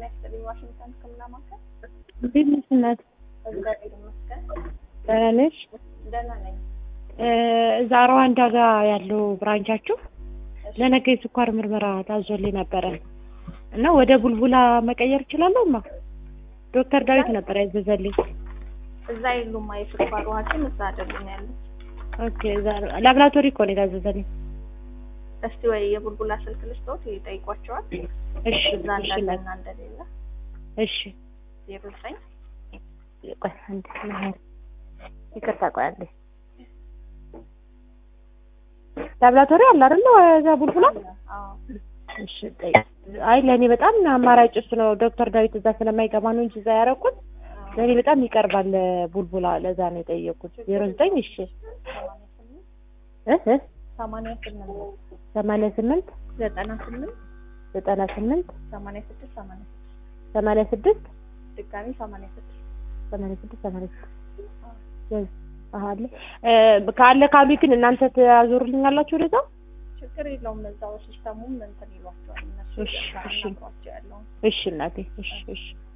ጤና ይስጥልኝ። ዋሽንግተን ሕክምና ማዕከል። እንዴት ነሽ እናት? እግዚአብሔር ይመስገን ደህና ነሽ? ደህና ነኝ። እዛ ሩዋንዳ ጋር ያለው ብራንቻችሁ ለነገ የስኳር ምርመራ ታዞልኝ ነበረ እና ወደ ቡልቡላ መቀየር እችላለሁ? ማ ዶክተር ዳዊት ነበር ያዘዘልኝ። እዛ የሉም የስኳር ሐኪም እዛ አይደሉም ያሉት። ኦኬ እዛ ላብራቶሪ እኮ ነው የታዘዘልኝ። እስቲ ወይ የቡልቡላ ስልክ ልስጥዎት ይጠይቋቸዋል። እሺ እዛ እሺ እንዳለና እንደሌለ እሺ ዜሮ ዘጠኝ ቆይ አንዴ መሀል ይቅርታ ቆይ አንዴ ላብራቶሪ አለ አይደለ እዛ ቡልቡላ አዎ እሺ ጠይቅ። አይ ለእኔ በጣም አማራጭ እሱ ነው። ዶክተር ዳዊት እዛ ስለማይገባ ነው እንጂ እዛ ያደረኩት ለእኔ በጣም ይቀርባል ቡልቡላ። ለዛ ነው የጠየኩት። ዜሮ ዘጠኝ እሺ እ እ ሰማንያ ስምንት ሰማንያ ስምንት ዘጠና ስምንት ዘጠና ስምንት ሰማንያ ስድስት ሰማንያ ስድስት ሰማንያ ስድስት ድጋሚ ሰማንያ ስድስት ሰማንያ ስድስት ሰማንያ ስድስት አሀ አለ እ ካለ ካሉ ግን እናንተ ታዞሩልኛላችሁ ወደዛ? ችግር የለውም። እዛው ሲስተሙም እንትን ይሏቸዋል እነሱ እሺ፣ እሺ። ያናግሯቸው ያለውን እሺ እናቴ እሺ እሺ